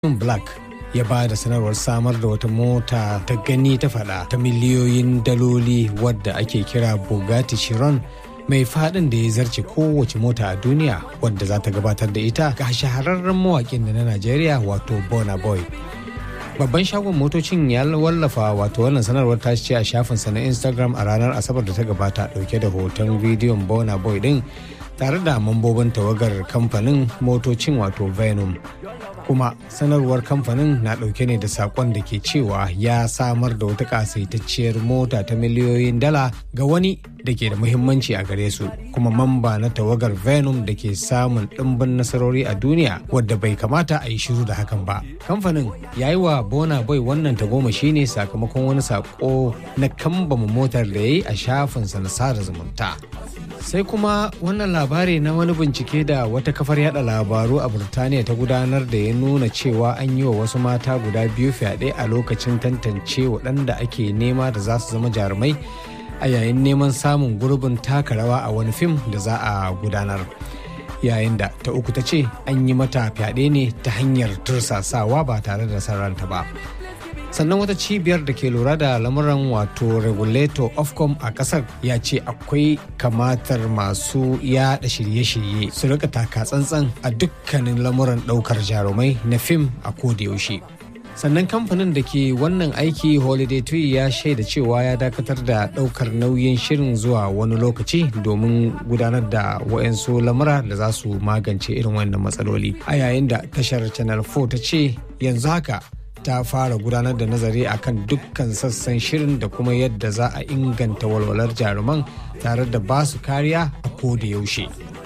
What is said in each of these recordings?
Black ya ba da sanarwar samar da wata mota ta gani ta fada ta miliyoyin daloli wadda ake kira Bugatti Chiron mai fadin da ya zarce kowace mota a duniya wadda za ta gabatar da ita ga shahararren mawakin da na Najeriya wato Burna Boy. Babban shagon motocin ya wallafa wato wannan sanarwar ta ce a shafinsa na Instagram a ranar Asabar da ta gabata dauke da hoton bidiyon Burna Boy din tare da mambobin tawagar kamfanin motocin wato Venom. kuma sanarwar kamfanin na ɗauke ne da sakon da ke cewa ya samar da wata kasaitacciyar mota ta miliyoyin dala ga wani da ke da muhimmanci a gare su kuma mamba na tawagar venom da ke samun ɗimbin nasarori a duniya wadda bai kamata a yi shiru da hakan ba kamfanin ya yi wa bona boy wannan tagomashi ne sakamakon wani sako na kambama motar da ya yi a shafinsa na sada zumunta sai kuma wannan labari na wani bincike da wata kafar yada labaru a burtaniya ta gudanar da ya nuna cewa an yi wa wasu mata guda biyu fyaɗe a lokacin tantance waɗanda ake nema da za su zama jarumai a yayin neman samun gurbin taka rawa a wani fim da za a gudanar yayin da ta uku ta ce an yi mata fyaɗe ne ta hanyar tursasawa ba tare da sarranta ba sannan wata cibiyar da ke lura da lamuran wato regulator ofcom a kasar ya ce akwai kamatar masu yada shirye-shirye su rika taka tsantsan a dukkanin lamuran daukar jarumai na fim a yaushe. sannan kamfanin da ke wannan aiki holiday tree ya shaida cewa ya dakatar da daukar nauyin shirin zuwa wani lokaci domin gudanar da wayansu lamura da za su magance irin wannan matsaloli a yayin da tashar channel 4 ta ce yanzu haka ta fara gudanar da nazari akan dukkan sassan shirin da kuma yadda za a inganta walwalar jaruman tare da ba su kariya a koda yaushe.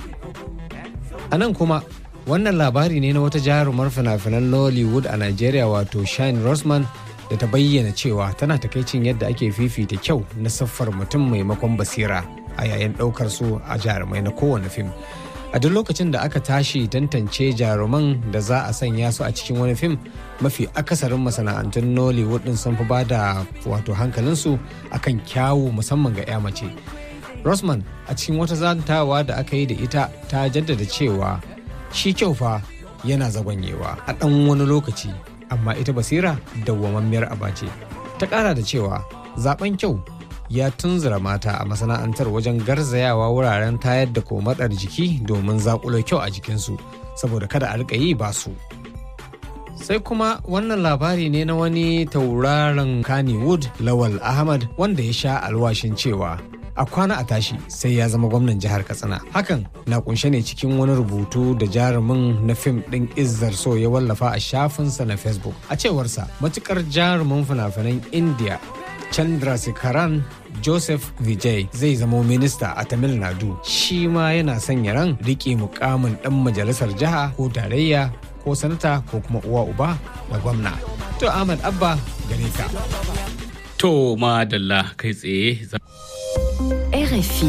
A nan kuma wannan labari ne na wata jarumar fina-finan Nollywood a Najeriya wato Shine Rosman da ta bayyana cewa tana takaicin yadda ake fifita kyau na siffar mutum maimakon basira a yayin ɗaukar su a jarumai na kowane fim. a duk lokacin da aka tashi tantance jaruman da za a sanya su a cikin wani fim mafi akasarin masana'antun nollywood din sun fi ba da wato hankalinsu akan kyawu musamman ga 'ya mace rosman a cikin wata zantawa da aka yi da ita ta jaddada cewa shi kyau fa yana zagonyewa a ɗan wani lokaci amma ita basira dawwamammiyar abace ta ƙara da cewa zaben kyau ya tunzura mata a masana'antar wajen garzayawa wuraren tayar da komatsar jiki domin zakulo kyau a jikinsu saboda kada a rika yi ba su. Sai kuma wannan labari ne na wani tauraron Kannywood Lawal Ahmad wanda ya sha alwashin cewa a kwana a tashi sai ya zama gwamnan jihar Katsina. Hakan na kunshe ne cikin wani rubutu da jarumin na fim ɗin Izzar So ya wallafa a shafinsa na Facebook. A cewarsa matukar jarumin fina-finan India Chandrasekaran Joseph Vijay zai zamo minista a Tamil Nadu. Shi ma yana sanya ran riƙe mukamin ɗan majalisar jiha ko tarayya ko sanata ko kuma uwa uba da gwamna. To Ahmad Abba gare ka. To madalla kai tsaye. RFI.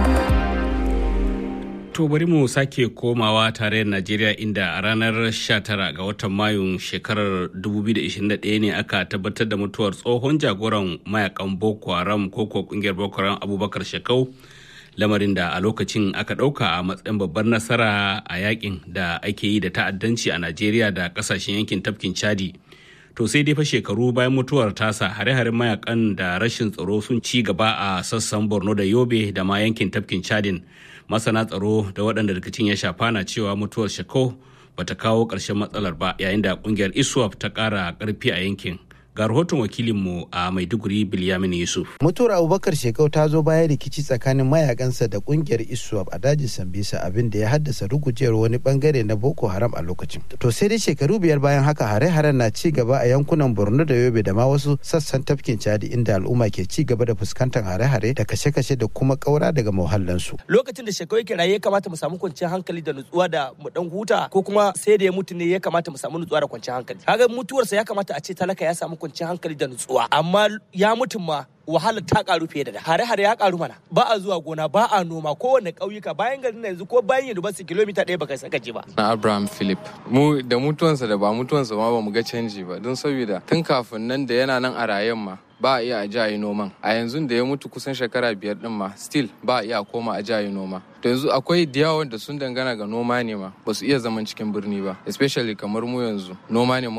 To bari mu sake komawa tarayyar Najeriya inda a ranar 19 ga watan Mayun shekarar 2021 ne aka tabbatar da mutuwar tsohon jagoran mayakan Boko Haram ko ko kungiyar Boko Haram Abubakar Shekau lamarin da a lokacin aka ɗauka a matsayin babbar nasara a yakin da ake yi da ta'addanci a Najeriya da kasashen yankin tafkin Chadi. To sai dai fa shekaru bayan mutuwar tasa hare-haren mayakan da rashin tsaro sun ci gaba a sassan Borno da Yobe da ma yankin tafkin Chadin. masana tsaro da waɗanda rikicin ya shafa na cewa mutuwar shako bata kawo ƙarshen matsalar ba yayin da ƙungiyar iswap ta ƙara ƙarfi a yankin ga rahoton wakilinmu a maiduguri bilyamin yusuf mutuwar abubakar shekau ta zo bayan rikici tsakanin mayakansa da kungiyar iswap a dajin sambisa abin da ya haddasa rugujewar wani bangare na boko haram a lokacin to sai dai shekaru biyar bayan haka hare-haren na ci gaba a yankunan borno da yobe da ma wasu sassan tafkin chadi inda al'umma ke ci gaba da fuskantar hare-hare da kashe-kashe da kuma kaura daga muhallansu lokacin da shekau yake raye ya kamata mu samu kwanciyar hankali da nutsuwa da mu dan huta ko kuma sai da ya mutu ne ya kamata mu samu nutsuwa da kwanciyar hankali kaga mutuwarsa ya kamata a ce talaka ya samu kwanciyar hankali da nutsuwa amma ya mutum ma wahalar ta karu fiye da da hare-hare ya karu mana ba a zuwa gona ba a noma kowane ƙauyuka bayan garin yanzu ko bayan university kilomita ɗaya baka saka ji ba na abraham philip mu da mutuwansa da ba mutuwansa ma ba mu ga canji ba don saboda tun kafin nan da yana nan a rayen ma ba a iya a ji noman a yanzu da ya mutu kusan shekara biyar din ma still ba a iya koma a ji noma to yanzu akwai da yawa da sun dangana ga noma ne ma ba su iya zaman cikin birni ba especially kamar mu yanzu noma ne